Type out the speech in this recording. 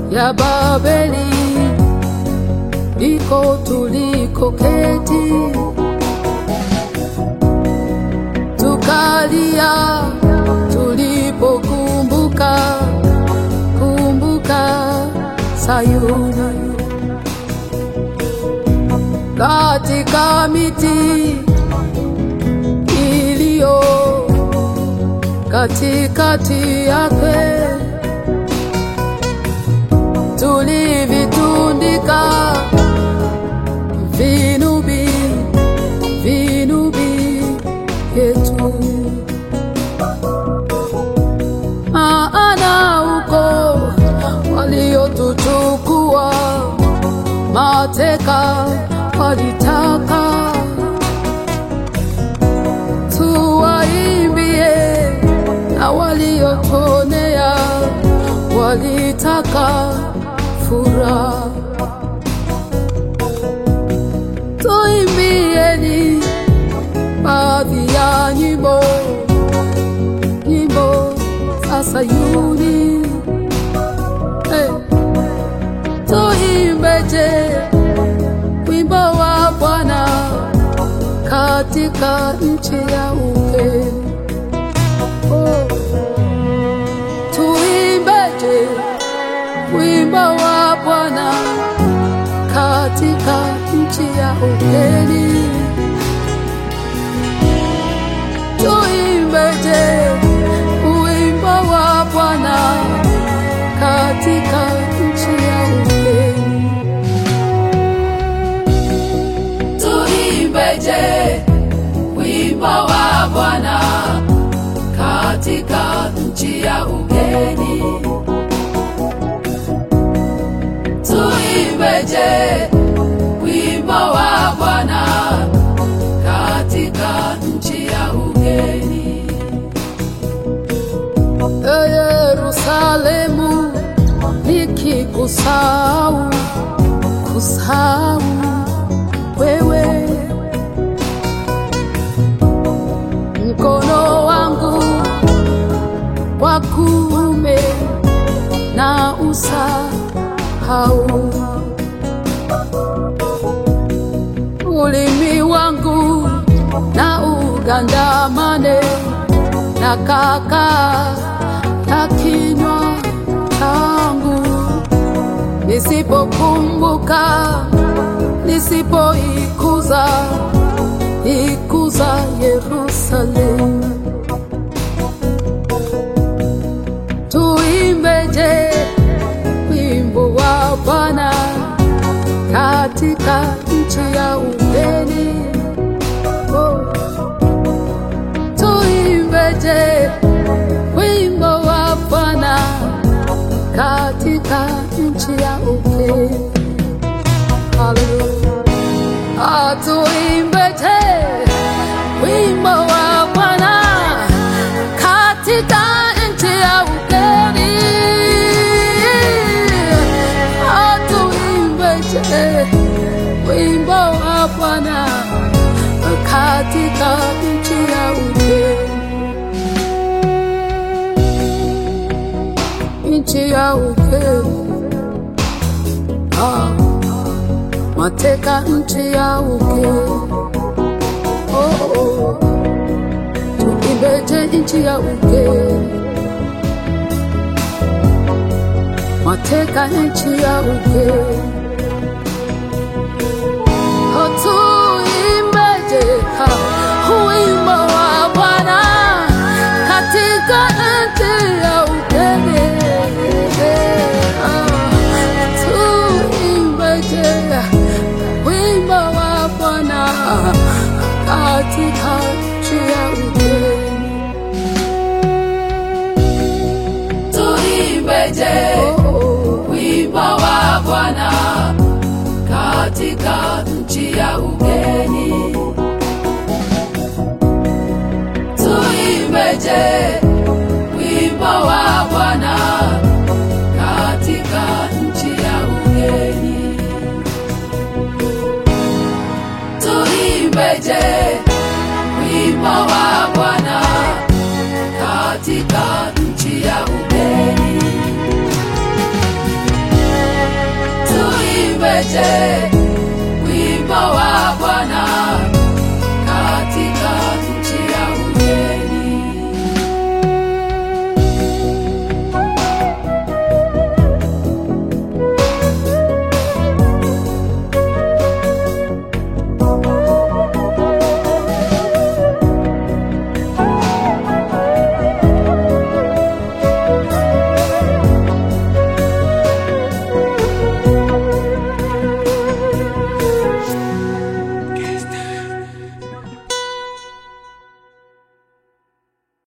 ya Babeli iko tulikoketi, tukalia tulipokumbuka kumbuka Sayuni katika miti iliyo katikati yake tulivitundika vinubi vinubi yetu, maana uko waliotuchukua mateka walitaka tuwaimbie, na waliotonea walitaka furaha. Tuimbieni baadhi ya nyimbo, nyimbo za Sayuni. Hey. Tuimbeje wimbo wa Bwana katika nchi ya ugeni. Oh. Tuimbeje wimbo wa Bwana katika nchi ya ugeni. Tuimbeje wimbo wa Bwana katika nchi ya ugeni. Tuimbeje wimbo wa Bwana katika nchi ya ugeni. Tuimbeje wimbo wa Bwana katika nchi ya ugeni. E Yerusalemu, nikikusahau kusahau wewe, mkono wangu wa kuume na usahau, ulimi wangu na ugandamane na kaka ya kinywa changu, nisipokumbuka nisipoikuza ikuza Yerusalemu. Tuimbeje wimbo wa Bwana katika nchi ya ugeni. Oh. Tuimbeje wimbo wa Bwana katika nchi ya ugeni. Haleluya. Atuimbeje wimbo wa Bwana katika nchi ya ugeni. Atuimbeje wimbo wa Bwana katika nchi ya ugeni. Nchi ya ugeni. Ah mateka nchi ya ugeni. Oh, oh. Tuimbeje nchi ya ugeni, mateka nchi ya ugeni. Oh, tuimbeje ha, wimbo wa Bwana katika nchi ya ugeni. Ah, tuimbeje wimbo wa Bwana katika nchi ya ugeni. Tuimbeje wimbo wa Bwana katika nchi ya ugeni. Tuimbeje wimbo wa Bwana katika nchi ya ugeni. Tuimbeje wimbo wa Bwana katika nchi ya ugeni. iweje